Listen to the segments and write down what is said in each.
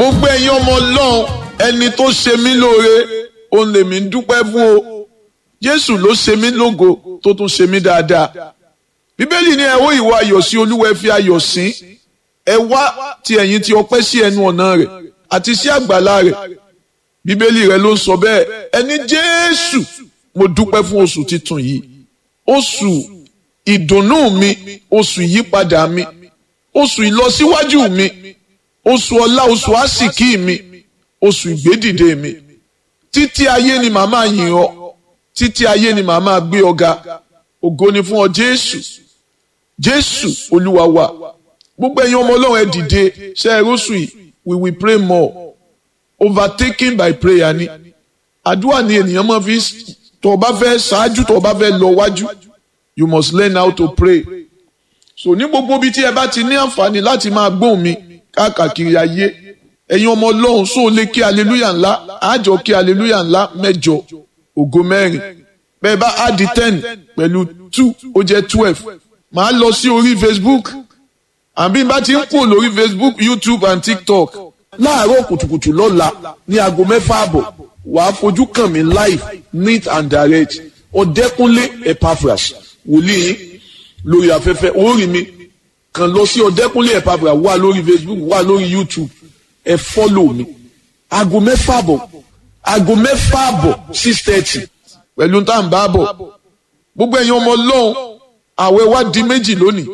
gbogbo ẹ̀yin ọmọ ọlọ́run ẹni tó ṣe mí lóore òun lèmi ń dúpẹ́ fún o jésù ló ṣe mí lógo tó tún ṣe mí dáadáa bíbélì ní ẹ wó ìwà ayọ̀ sí olúwa ẹ fi ayọ̀ sí ẹ wá ti ẹ̀yin ti ọpẹ́ sí ẹnu ọ̀nà rẹ̀ àti sí àgbàlá rẹ̀ bíbélì rẹ̀ ló ń sọ bẹ́ẹ̀ ẹni jésù mo dúpẹ́ fún oṣù titun yìí oṣù ìdùnnú mi oṣù ìyípadà mi oṣù ìlọsíwájú mi oṣù ọlá oṣù àsìkí mi oṣù ìgbédìde mi títí ayé ni màmá yìn ọ́ títí ayé ni màmá gbé ọ ga ògo ni fún ọ jésù jésù olúwa wa gbogbo ẹ̀yin ọmọ ọlọ́run ẹ dìde ṣe é rọ́ṣù yìí we will pray more overtaken by prayer ni àdúrà ni ènìyàn máa fi tó o bá fẹ́ ṣáájú tó o bá fẹ́ lọ wájú you must learn how to pray so ní gbogbo ibi tí ẹ bá ti ní àǹfààní láti máa gbóhùn mi káàkiri ayé ẹ̀yin ọmọ ọlọ́run sóò lè kí aleluya ńlá àjọ kí aleluya ńlá mẹ́jọ ògo mẹ́rin bẹ́ẹ̀ bá add ten pẹ̀lú two ó jẹ́ twelve màá lọ sí orí facebook àbí bá ti ń kú lórí facebook youtube and tiktok láàárọ̀ kùtùkùtù lọ́la ní aago mẹ́fà àbọ̀ wàá fojú kàn mí live neat and direct ọ̀dẹ́kúnlé epaphras wòlíì lórí afẹ́fẹ́ orí mi kàn lọ sí ọ̀dẹ́kúnlé epaphras wà lórí facebook wà lórí youtube ẹ fọ́lò mi aago mẹ́fà àbọ̀ aago mẹ́fà àbọ̀ six thirty pẹ̀lú tá à ń bá bọ̀ gbogbo ẹ̀yin ọmọ ọlọ́run àwẹ̀ wá di méjì lónìí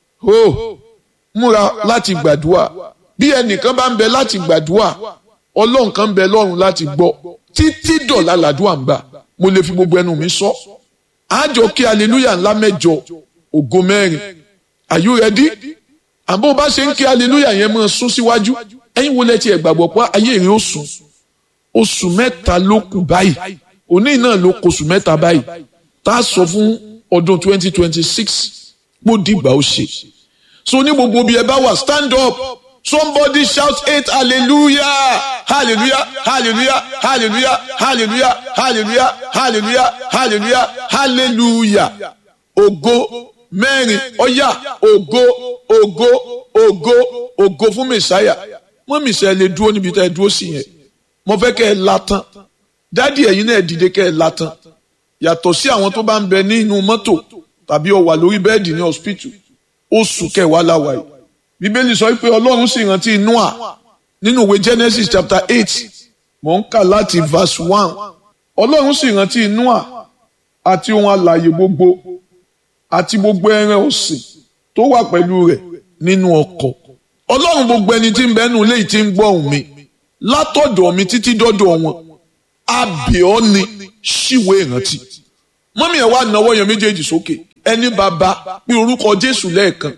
o múra láti gbàdúrà bí ẹnìkan bá ń bẹ láti gbàdúrà ọlọ́run kan ń bẹ lọ́run láti gbọ́ títí dọ̀la làdúrà ń gbà mo lè fi gbogbo ẹnu mi sọ àjọ kí aleluya ńlá mẹ́jọ ògo mẹ́rin are you ready àbó bá ṣe ń kí aleluya yẹn máa sún síwájú ẹ̀yin wo lẹ tiẹ̀ gbàgbọ́ pé ayé rẹ̀ ó sùn oṣù mẹ́ta ló kù báyìí òní náà ló kóṣù mẹ́ta báyìí tá a sọ fún ọdún twenty twenty six kó dìgbà ó ṣe so ní gbogbo bí ẹ bá wà stand up somebody shout eight hallelujah hallelujah hallelujah hallelujah hallelujah hallelujah hallelujah hallelujah hallelujah ògo mẹ́rin ọ̀yà ògo ògo ògo ògo fún mẹ̀sáyà mọ́ mẹ̀sáyà lè dúró níbi tá ẹ dúró sí yẹn mo fẹ́ kẹ́ ẹ látàn dádì ẹ̀yin náà dìde kẹ́ ẹ látàn yàtọ̀ sí àwọn tó bá ń bẹ nínú mọ́tò tàbí ó wà lórí bẹ́ẹ̀dì ní hospital oṣù kẹwàá láwa yìí bíbélì sọ pé ọlọ́run sì rántí noah nínú ìwé genesis chapter eight mò ń kà láti verse one ọlọ́run sì rántí noah àti ohun alààyè gbogbo àti gbogbo ẹran ọ̀sìn tó wà pẹ̀lú rẹ̀ nínú ọkọ̀ ọlọ́run gbogbo ẹni tí ń bẹ nínú ilé yìí tí ń gbọ́ ohùn mi látọ̀dọ̀ mi títí dọ́dọ̀ wọn abìọ́ ni ṣíwèé ìrántí mọ́mí ẹ̀ wá náwó yẹn méjèèjì sókè ẹni bàbá pé orúkọ jésù lẹ́ẹ̀kan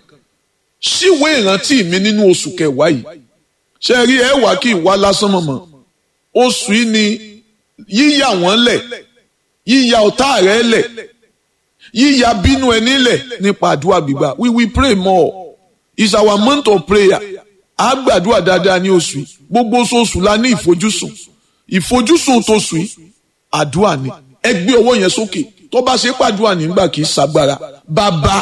ṣíwèé ìrántí mi nínú oṣù kẹwàá yìí ṣe rí ẹ wá kí ìwá lásán mọ̀mọ́ oṣù yìí ni yíyà wọ́n lẹ̀ yíyà ọ̀tá rẹ̀ lẹ̀ yíyà bínú ẹni lẹ̀ nípa àdúrà gbígbà we will pray more it's our month of prayer a gbàdúrà dáadáa ní oṣù yìí gbogbo oṣooṣù la ní ìfojúsùn ìfojúsùn tóṣù yìí àdúrà ni ẹ gbé ọwọ́ yẹn sókè tó bá ṣe pàdúrà nígbà kì í ṣàgbára bàbá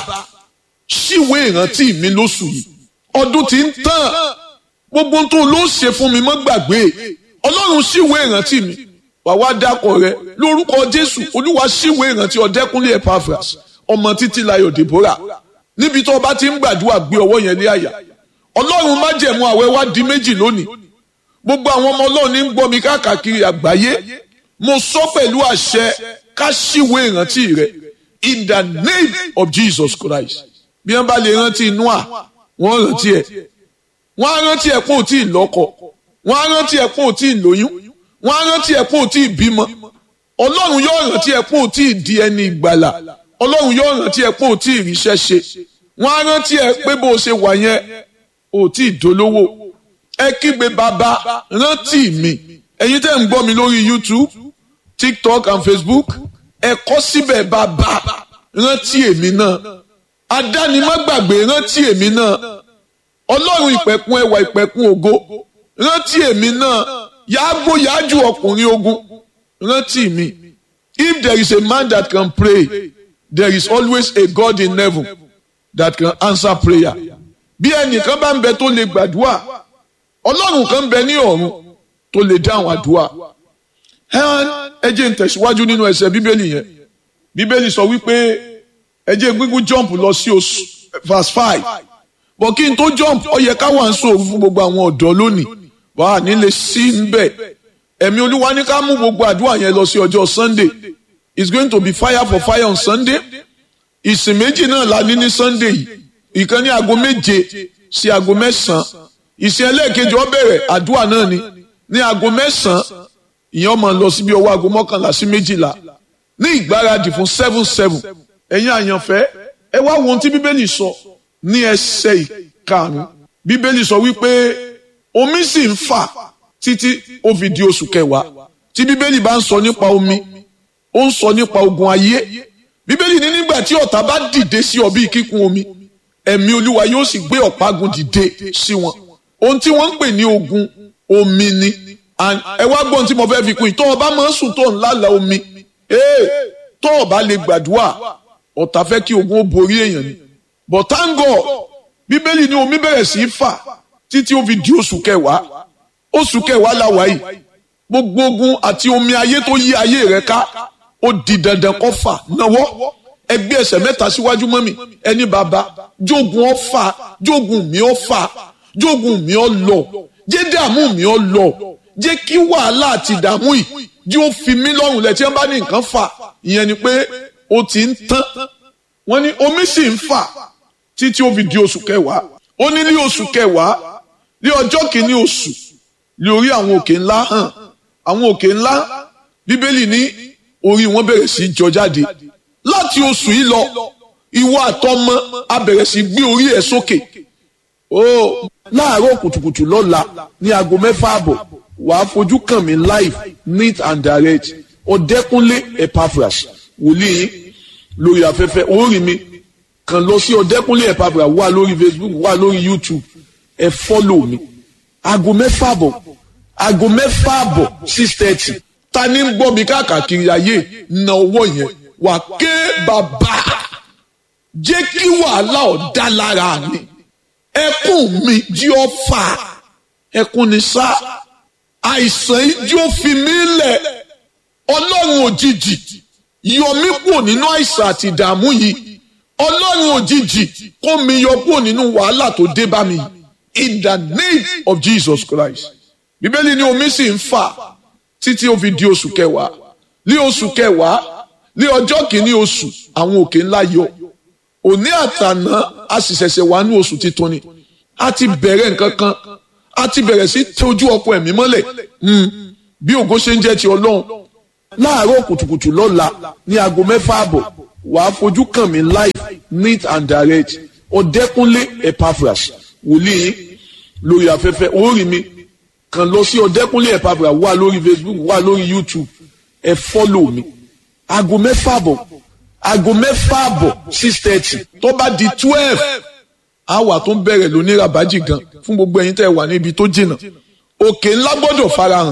ṣíwèé ìrántí mi lóṣù yìí ọdún tí ń tàn gbogbo tó ló ṣe fún mi mọ́ gbàgbé ọlọ́run ṣíwèé ìrántí mi wà wá dákọ̀ rẹ lórúkọ jésù olúwa ṣíwèé ìrántí ọ̀dẹ́kúnlé epaphras ọmọ títí layọ̀ deborah níbi tó o bá ti ń gbàdúrà gbé ọwọ́ yẹn lé àyà ọlọ́run májẹ̀mú àwẹ̀ wá di méjì lónìí gbogbo àwọn ọmọ ọlọ́run ní ń gbọ́ mi káàkiri àgbáyé mo sọ pẹ̀lú àṣẹ ká ṣíwèé ìrántí rẹ in the name of Jesus Christ bí wọ́n bá lè rántí Noah wọ́n rántí ẹ̀ wọ́n á rántí ẹ̀ pé ò tí ì lọ́kọ wọ́n á rántí ẹ̀ pé ò tí ì lóyún wọ́n á rántí ẹ̀ pé ò tí ì bímọ ọlọ́run yóò rántí ẹ̀ pé ò tí ì di ẹni ìgbàlà ọlọ́run yóò rántí ẹ̀ pé ò tí ì ríṣẹ́ ṣe wọ́n á rántí ẹ̀ pé bó o ṣe wà yẹn ò tí ì dolówó ẹ kígbe bàbá rántí mi ẹ̀yin tẹ́ ń gbọ́ mi lórí YouTube TikTok and Facebook ẹ kọ síbẹ̀ bàbá rántí èmi náà adánimágbàgbé rántí èmi náà ọlọ́run ìpẹ̀kun ẹwà ìpẹ̀kun ògo rántí èmi náà yàgbó yájú ọkùnrin ogun rántí mi if there is a man that can pray there is always a God in heaven that can answer prayer bí ẹnìkan bá ń bẹ tó lè gbàdúrà ọlọ́run kan bẹ ní ọ̀run tó lè dá àwọn àdúrà ẹ jẹ́ n tẹ̀síwájú nínú ẹsẹ̀ bíbélì yẹn bíbélì sọ wípé ẹ jẹ́ gbígbó jump lọ sí oṣù verse five bọ̀ kí n tó jump ó yẹ ká wà ń sòrò fún gbogbo àwọn ọ̀dọ́ lónìí wà á nílé sí nbẹ̀ ẹ̀mí olúwa ní ká mú gbogbo àdúrà yẹn lọ sí ọjọ́ sunday it's going to be fire for fire on sunday ìsìn méjì náà la ní ní sunday yìí ìkan ní aago méje sí aago mẹ́sàn-án ìsìn ẹlẹ́ẹ̀kejì ó bẹ̀rẹ̀ àdúrà náà ni ní aago mẹ́sàn-án ìyẹn máa lọ síbi ọwọ́ aago mọ́kànlá sí méjìlá ní ìgbáradì fún seven seven ẹ̀yin àyànfẹ́ ẹ wá wo ohun tí bíbélì sọ ní ẹsẹ̀ ìkarùn bíbélì sọ wípé omi sì ń fà títí ó fi di oṣù kẹwàá tí bíbélì bá ń sọ nípa omi ó ń sọ nípa ogun ayé bíbélì ní nígbà tí ọ̀tá bá dìde sí ọ bíi kíkún omi ẹ̀mí olúwa yóò sì gbé ọ̀págun dìde sí wọn ohun tí wọ́n ń pè ní ogun omi ni ẹ wá gbọ́n tí mo fẹ́ fi kún yìí tó o bá máa ń sùn tó ń lálàá omi tó o bá lè gbàdúrà ọ̀tá fẹ́ kí ogun ó borí èèyàn ni but thank God bíbélì ní omi bẹ̀rẹ̀ sí í fà títí ó fi di oṣù kẹwàá oṣù kẹwàá la wà yìí gbogbo ogun àti omi ayé tó yí ayé rẹ ká ó di dandan kó fà náwó ẹgbẹ́ ẹsẹ̀ mẹ́ta síwájú mọ́ mi ẹni bàbá jogun ọ fà jogun mi ọ fà jogun mi ọ lọ jẹ́ dààmú mi ọ lọ jẹ́ kí wàhálà àti ìdààmú yìí jí ó fi mí lọ́rùn lẹ̀ tí wọ́n bá ní nǹkan fà ìyẹn ni pé ó ti ń tán wọ́n ní omi sì ń fà títí ó fi di oṣù kẹwàá ó ní ní oṣù kẹwàá ní ọjọ́ kìíní oṣù ní orí àwọn òkè ńlá hàn àwọn òkè ńlá bíbélì ní orí wọn bẹ̀rẹ̀ sí jọ jáde láti oṣù yìí lọ ìwọ àtọmọ a bẹ̀rẹ̀ sí gbé orí ẹ̀ sókè ó láàárọ̀ kùtùkùtù lọ́la ní aago mẹ́fà àbọ̀ wàá fojú kàn mí live neat and direct ọ̀dẹ́kúnlé epaphras wòlíì lórí afẹ́fẹ́ orí mi kàn lọ sí ọ̀dẹ́kúnlé epaphras wà lórí facebook wà lórí youtube ẹ fọ́lò mi aago mẹ́fà àbọ̀ aago mẹ́fà àbọ̀ six thirty ta ni ń gbọ́ mi káàkiri ayé na owó yẹn wà ké bàbá jẹ́ kí wàhálà ọ̀dá lára mi ẹkún mi jí ọ fà ẹkún ni sá àìsàn ijó fi mí lẹ̀ ọlọ́run òjijì yọ mí kúrò nínú àìsàn àti ìdààmú yìí ọlọ́run òjijì kó mi yọ kúrò nínú wàhálà tó dé bá mi in the name of Jesus Christ bíbélì ní omi sì ń fà títí ó fi di oṣù kẹwàá ní oṣù kẹwàá ní ọjọ́ kìíní oṣù àwọn òkè ńlá yọ òní àtàná a sì ṣẹ̀ṣẹ̀ wà ní oṣù titun ni a ti bẹ̀rẹ̀ nǹkan kan a ti bẹ̀rẹ̀ sí tójú ọkọ ẹ̀mí mọ́lẹ̀ bí ògo ṣe ń jẹ́ ti ọlọ́run láàárọ̀ kùtùkùtù lọ́la ní aago mẹ́fà àbọ̀ wàá fojú kàn mí live neat and direct ọ̀dẹ́kúnlé epaphras wòlíì lórí afẹ́fẹ́ orí mi kàn lọ sí ọ̀dẹ́kúnlé epaphras wà lórí facebook wà lórí youtube ẹ fọ́lò mi aago mẹ́fà àbọ̀ aago mẹ́fà àbọ̀ six thirty tó bá di twelve àwa tó ń bẹ̀rẹ̀ lóní rabaji gan fún gbogbo ẹ̀yin tẹ́ ẹ wà níbi tó jìnnà òkè ńlá gbọ́dọ̀ farahàn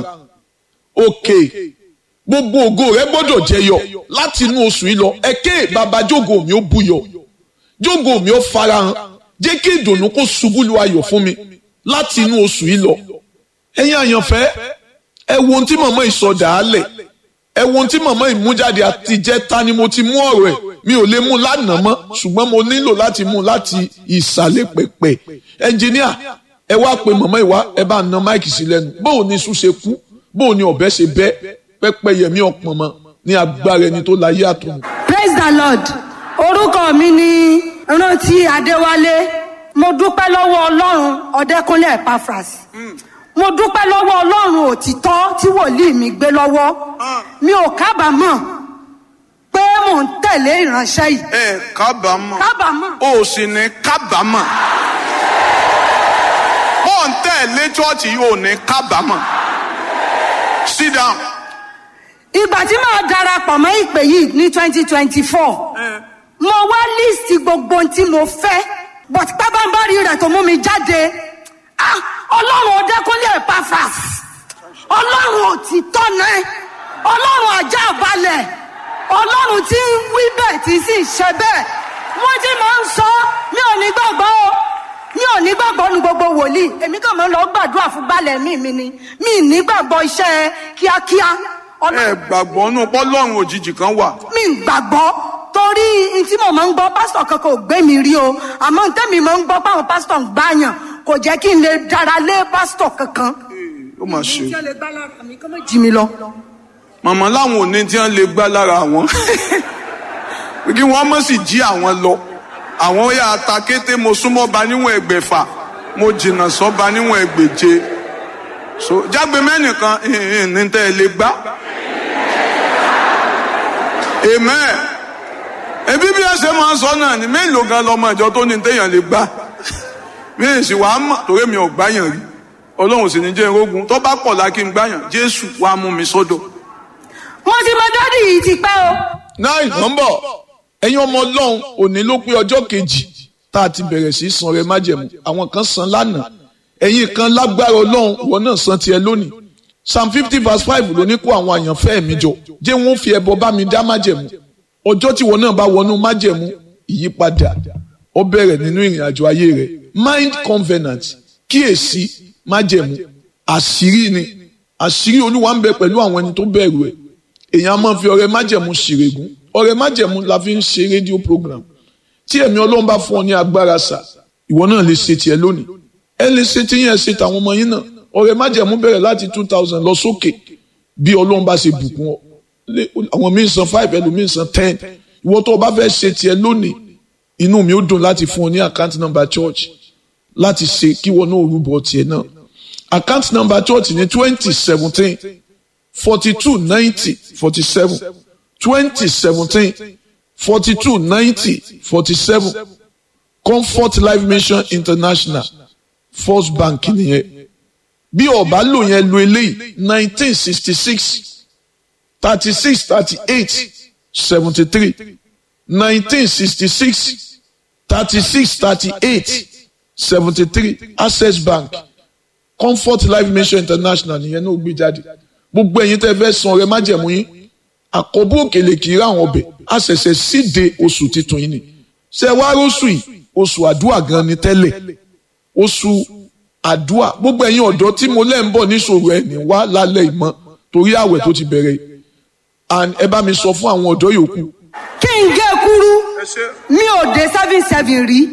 òkè gbogbo ògo rẹ gbọ́dọ̀ jẹyọ láti inú oṣù yìí lọ ẹ̀kẹ́ bàbá jógo mi ó buyọ̀ jógo mi ó farahàn jẹ́ kí ìdùnnú kó ṣubú lu ayọ̀ fún mi láti inú oṣù yìí lọ ẹ̀yin àyànfẹ́ ẹ wo ohun tí màmá ìsọdà á lẹ̀ ẹ wo ohun tí màmá ìmújáde àtijẹ́ ta ni mo ti mú ọ̀rọ̀ ẹ̀ mi ò lè mú lánàá mọ́ ṣùgbọ́n mo nílò láti mú láti ìsàlẹ̀ pẹ̀pẹ̀ ẹnjìníà ẹ wá pe màmá ìwá ẹ bá na máìkì sí lẹ́nu bóò ni iṣu ṣe kú bóò ni ọ̀bẹ ṣe bẹ́ pẹ́pẹ́ yẹmí ọ̀pọ̀n mọ́ ní agbára ẹni tó láyé àtọ̀run. praise the lord orúkọ mi ni rántí adéwálé mo dúpẹ́ lọ́wọ́ ọlọ́run ọ̀dẹ́kúnlé epaphras mo dúpẹ́ lọ́wọ́ ọlọ́run òtítọ́ tí wòlíì mi gbé lọ́wọ́ mi ò kábàámọ̀ pé mò ń tẹ̀lé ìránṣẹ́ yìí. ẹ kábàámọ̀ kábàámọ̀. o sì ní kábàámọ̀ mò ń tẹ̀lé chọ́ọ̀chì yìí ò ní kábàámọ̀ sit down. ìgbà tí màá darapọ̀ mọ́ ìpè yìí ní twenty twenty four mo wá líìsì gbogbo ohun tí mo fẹ́ but pábánbárì rẹ̀ tó mú mi jáde ah ọlọ́run ọdẹ́kúnlé epaphras ọlọ́run òtítọ́ náà ọlọ́run ajá balẹ̀ ọlọ́run tí ń wí bẹ́ẹ̀ tí sì ṣe bẹ́ẹ̀ wọ́n ti máa ń sọ mi ò ní gbàgbọ́ o mi ò ní gbàgbọ́ nu gbogbo wòlíì èmi kàn máa ń lọ gbàdúrà fún balẹ̀ mi mi ni mi ì ní gbàgbọ́ iṣẹ́ kíákíá ọ̀nà ẹ gbàgbọ́ nù pọ́lọ́run òjijì kan wà mi ì gbàgbọ́ torí n tí mo máa ń gbọ́ pásítọ̀ kankan ò gbé mi rí o àmọ́ n tẹ́mi máa ń gbọ́ páwọn pásítọ̀ ń gbàyàn kò jẹ́ kí n lè dára lé pásítọ̀ kankan. ó mà ṣe ìjọ lè gbá lára mi kọ́ mọ́ jí mi lọ. màmá láwọn ò ní tí wọ́n lè gbá lára àwọn kí wọ́n mọ̀ sí jí àwọn lọ àwọn yà ta kété mo súnmọ́ ba níwọ̀n ẹgbẹ̀fà mo jìnnà sọ́ba níwọ̀n ẹgbẹ̀je so jágbe mẹ́nìkan ìhìn ní tẹ́ ẹ lè gbá amen ebi bí ẹ ṣe máa ń sọ náà ni mélòó gan lọmọ ìjọ tó ní téèyàn lè gbá mi ì sì wàá mọ̀ torí mi ò gbáyàn rí ọlọ́run sì ní jẹ́ irógun tó bá pọ̀ lákì ń gbáyàn jésù wàá mú mi sọ́dọ̀. mo ti mọ dádì yìí ti pẹ́ o. nine nọ́mbọ̀ ẹ̀yin ọmọ ọlọ́run òní ló pé ọjọ́ kejì tá a ti bẹ̀rẹ̀ sí í san rẹ májẹ̀mú àwọn kan san lánàá ẹ̀yin kan lágbára ọlọ́run ìwọ náà san tiẹ̀ lónìí psalm fifty verse five ló ní kó àwọn àyànfẹ́ mi jọ jẹ́ wọ́n fi ẹbọ bá mi dá májẹ̀mú ọjọ́ tí ìwọ náà bá wọnú májẹ̀mú ìyípadà ó bẹ̀rẹ̀ nínú ìrìn àjò ayé rẹ̀ mind covenant kíyèsí májẹ̀mú àṣírí ni àṣírí olúwa ń bẹ pẹ̀lú àwọn ẹni tó bẹ̀rù ẹ̀ èèyàn á máa fi ọrẹ májẹ̀mú ṣèrègùn ọrẹ májẹ̀mú la fi ń ṣe rédíò program tí ẹ̀mí ọlọ́run bá fún ọ ní agbára sà ìwọ náà lè ṣe tiẹ̀ lónìí ẹ lè ṣe tí yẹn ṣe tàwọn ọmọ yín náà ọrẹ májẹ̀mú bẹ̀rẹ̀ láti two thousand lọ sókè bí ọlọ́run bá ṣe bùkún ọ Lé- àwọn míín san five ẹlòmíín san ten ìwọ tó o bá fẹ́ ṣe tiẹ̀ lónìí inú mi ó dùn láti fún ọ ní account number church láti ṣe kí wọn náà rúbọ tiẹ̀ náà account number church ní twenty seventeen forty-two ninety forty-seven twenty seventeen forty-two ninety forty-seven comfort life mission international first bank nìyẹn bí ọba lò yẹn lo eléyìí nineteen sixty six thirty six thirty eight seventy three nineteen sixty six thirty six thirty eight seventy three access bank comfort life mission international nìyẹn náà gbé jáde gbogbo ẹ̀yin tẹ́ fẹ́ san ọrẹ májẹ̀mú yín àkọ́bù òkèlè kì í rà àwọn ọbẹ̀ a ṣẹ̀ṣẹ̀ síde oṣù titun yìí ni ṣe wá róṣù yìí oṣù àdúrà gan ni tẹ́lẹ̀ oṣù àdúrà gbogbo ẹ̀yin ọ̀dọ́ tí mo lẹ́ ń bọ̀ níṣòro ẹ̀ ní wá lálẹ́ ìmọ̀ torí àwẹ̀ tó ti bẹ̀rẹ̀ and ẹ bá mi sọ fún àwọn ọ̀dọ́ yòókù kí n gé kúrú mi ò dé seven seven rí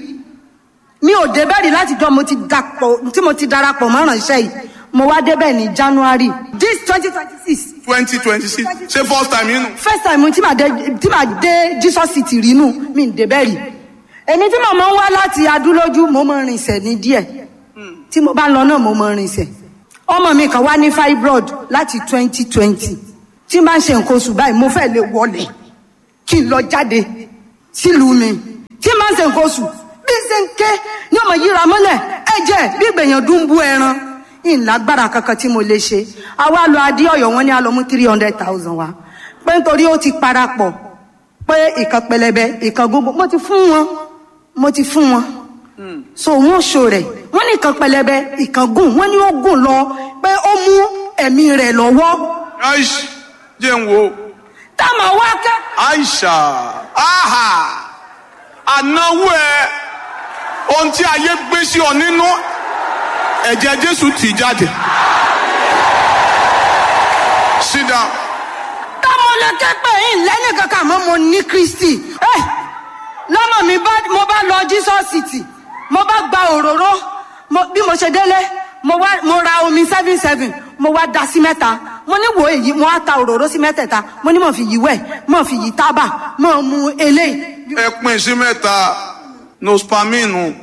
mi ò dé bẹ́ẹ̀ rí láti jọ mo ti dàpọ̀ tí mo ti darapọ̀ mọ́ ìrànṣẹ́ yìí mo wá débẹ̀ ní january this twenty twenty six twenty twenty six ṣé first time yín nù. first time tí màá dé tí màá dé jesus city rí nù mi ò dé bẹ́ẹ̀ rí èmi tí màá máa ń wá láti adúlójú mo máa ń rinsẹ̀ ní díẹ̀ tí mo bá lọ náà mo máa ń rinsẹ̀ ọmọ mi kan wá ní fibroid láti twenty twenty tí n bá ń ṣe nǹkan oṣù báyìí mo fẹ́ lè wọlé kí n lọ jáde sílùú mi tí n bá ń ṣe nǹkan oṣù bí ṣe ń ké ní ọmọ yíra mọ́lẹ̀ ẹ̀jẹ̀ bí ìgbẹ̀yàn dún bú ẹran ìlágbára kankan tí mo lè ṣe àwa lọ adé ọ̀yọ́ wọn ní a lọ mú three hundred thousand wa pé nítorí ó ti parapọ̀ pé ìkan pẹlẹbẹ ìkan gbogbo mo ti fún wọn mo ti fún wọn so wọn ṣo rẹ wọn ní ìkan pẹlẹbẹ ìkan gùn wọn ní ó gùn lọ pé ó mú ẹ̀mí rẹ̀ lọ́wọ́ aish jẹ́ ń wo táwọn wá kẹ́ aisha aha ànáwó ẹ ohun tí ayé gbé sí ọ nínú ẹ̀jẹ̀ jésù tì jáde sit down táwọn lẹ́kẹ́ pé yín lẹ́yìn kankan àmọ́ mo ní kristi ẹ lọ́mọ mi bá mo bá lọ jesus city mo bá gba òróró mo- bí mo ṣe délé mo wá mo ra omi seven seven mo wá da sí mẹ́ta mo ní wo èyí mo wá ta òróró sí mẹ́tẹ̀ẹ̀ta mo ní mo fi yí wẹ̀ mo fi yí tábà mo mu eléyìí ẹ pín sí mẹ́ta nospaminu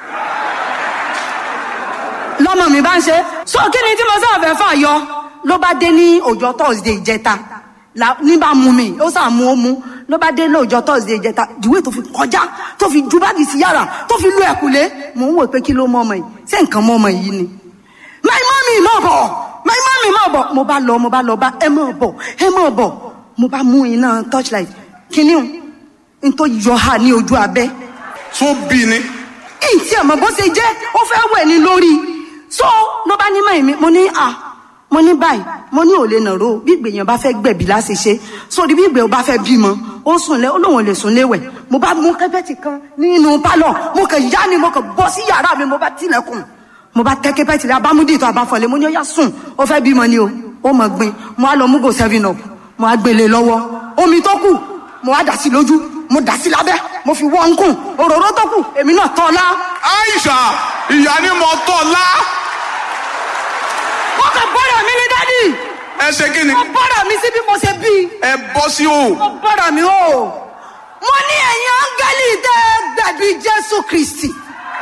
lọ́mọ mi bá ń ṣe so kí ni tí mo sáà fẹ́ fà yọ ló bá dé ní ọjọ́ thursday ìjẹta la- ní bá mu mi ó sà mú ó mú ló bá dé lọ́jọ́ thursday ìjẹta ìwé tó fi kọjá tó fi ju báàgì sí yàrá tó fi lu ẹ̀kúlé mò ń wò pé kí ló mọ ọmọ yìí ṣé nǹkan mọ ọmọ yìí ni my mommy mọ̀ bọ̀ my mommy mọ̀ bọ̀ mo bá lọ mo bá lọ bá ẹ mọ̀ bọ̀ ẹ mọ̀ bọ̀ mo bá mú iná torchlight kíní o n tó yọ ha ní ojú abẹ́ tó bí ni ìtì àmọ́ bó ṣe jẹ́ ó fẹ́ wẹ̀ ní lórí so ló bá ní mọ̀ mi mo ní à mo ní báyìí mo ní òlé nàró bí ìgbèyàn bá fẹ́ gbẹ̀bí láti ṣe sórí bí ìgbè ó bá fẹ́ bímọ ó sùn lẹ́ ó lóun ò lè sùn léwẹ̀ mo bá mú kẹ́pẹ́tì kan nínú pálọ̀ mo kàn yá ni mo kàn bọ́ sí yàrá mi mo bá tilẹ̀kùn mo bá tẹ́ kẹ́pẹ́tì rẹ abámúdì tó abáfọ̀lẹ́ mo ní ó yá sùn ó fẹ́ bímọ ni o ó mọ̀ gbin mo á lọ mú go seven up mo á gbélé lọ́wọ́ omi tó kù mo á dà sí lójú mo dà sí lábẹ́ mo fi wọ́n ń kùn òróró tó kù èmi náà tọ́ ọ lá Aisha ìyá ni mo tọ̀ lá wọ́n kàn bọ́dọ̀ mi ní dádì ẹ ṣe kí ni wọ́n bọ́dọ̀ mi sí bí mo ṣe bí ẹ bọ́ sí o wọ́n bọ́dọ̀ mi o mo ní ẹ̀yin áńgẹ́lì tẹ́ gbẹ̀bí jésù kristi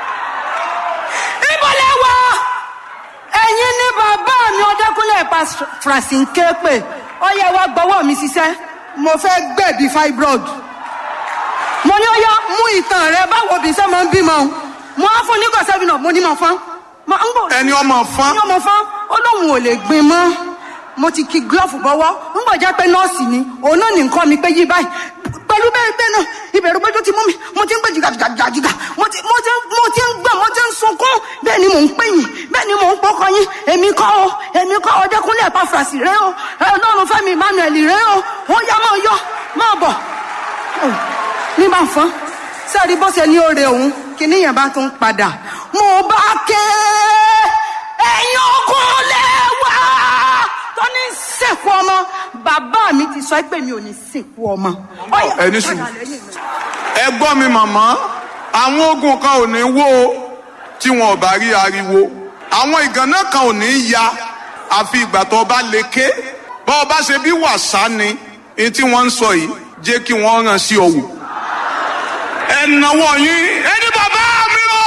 ibo lẹ wà ẹ̀yin ní bàbá mi ọdẹkùnlé pa francine képe ó yẹ wá gbọ́wọ́ mi ṣiṣẹ́ mo fẹ́ gbẹ̀bí fibroid mo ní ó yá mú ìtàn rẹ báwo bí sẹ́ máa ń bímọ mo á fún nígbà sẹ́fìnà mo ní mọ̀ fún mo ń bọ̀ ẹni ọmọ fán ní ọmọ fán ó lóun ò lè gbin mọ́ mo ti ki glove bọ́wọ́ ń bọ̀ jẹ́ pé nọ́ọ̀sì ni òun náà ní nǹkan mi pé yí báyìí pẹ̀lú bẹ́ẹ̀ bẹ́ẹ̀ náà ìbẹ̀rù péjú ti mú mi mo ti ń gbé jìgàjìgàjìgà mo ti mo ti mo ti ń gbọ̀n mo ti ń sunkún bẹ́ẹ̀ ni mò ń pè yín bẹ́ẹ̀ ni mò ń pọkọ yín èmi kọ́ o èmi kọ́ o Ọdẹ́kúnlé Epafrasì rẹ o Ọlọ́run Fẹ́mi Emmanuel rẹ o ó yá máa yọ máa bọ̀ ní bá fọ́n sẹ́ẹ̀rí bó ṣe ní oore òun kíní yẹn bá tún padà mo bá ké ẹ̀yin ọkùnrin lẹ́wà tó ní sìnkú ọmọ bàbá mi ti sọ pé mi ò ní sìnkú ọmọ. Ó yá, ẹni sùn. padà lẹ́yìn mi. ẹ gbọ́ mi màmá àwọn ogun kan ò ní wó o tí wọn ò bá rí ariwo àwọn ìgànnà kan ò ní ya àfi ìgbà tó bá lè ké bá ọ bá ṣe bí wàsá ni èyí tí wọ́n ń sọ yìí jẹ́ kí wọ́n ràn sí ọ̀wù. ẹ náwó yín ẹni bàbá mi o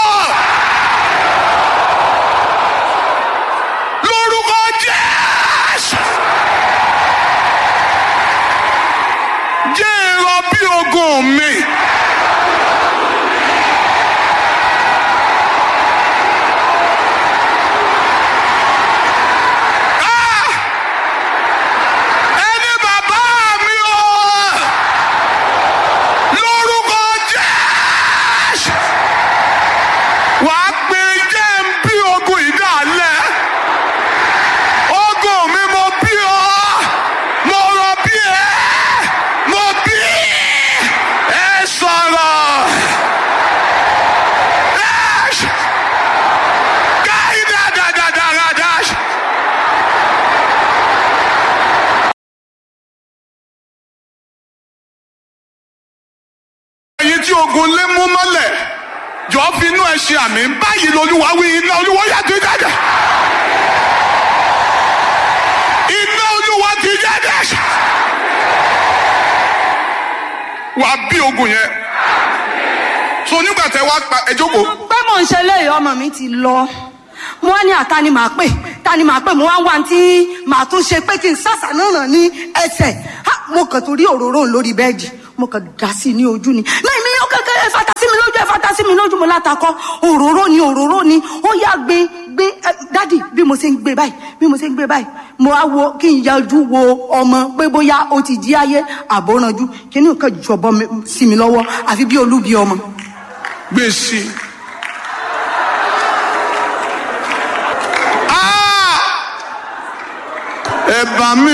lórúkọ Jésù jẹ́ èrò bí ogun mi. Ah! Ẹni bàbá mi o! Lórúkọ Jésù! Wàá pe jẹ́ ń bí ogun ìdálẹ̀. Ogun mi mo bí ọ. Mo rọ bí ẹ. Mo bí ẹ sọ̀rọ̀. Dash! Káyidá dàdàdàrà dash! ẹ̀yin tí ogun lé mú mọ́lẹ̀ jọ fi inú ẹ ṣe àmì báyìí lolúwa wí iná olúwa yàtọ̀ jáde iná olúwa ti jáde wàá bí ogun yẹn so nígbà tẹ wá pa ẹ jókòó pé mò ń ṣe léyìí ọmọ mi ti lọ mo wá ní àta ni màá pè ta ni màá pè mo wá ń wá tí màá tún ṣe pé kí n sàṣà náà ràn ní ẹsẹ̀ Ha, mo kàn torí òróró lórí bẹ́ẹ̀dì mo kàn dá sí i ní ojú ni náà mi yóò kẹkẹ ẹ fata sí mi lójú ẹ fata sí mi lójú mo látakọ òróró ni òróró ni ó yá gbé gbé ẹ, dádì bí mo ṣe ń gbé báyìí bí mo ṣe ń gbé báyìí mo wá wo kí n yájú wo ọmọ pé bóyá ó ti di ayé àbóranjú kí ni nǹkan jọ̀bọ mi- sí mi lọ́wọ́ àfi bí olúbi ọmọ. gbèsè. Ah! ẹ bá mi.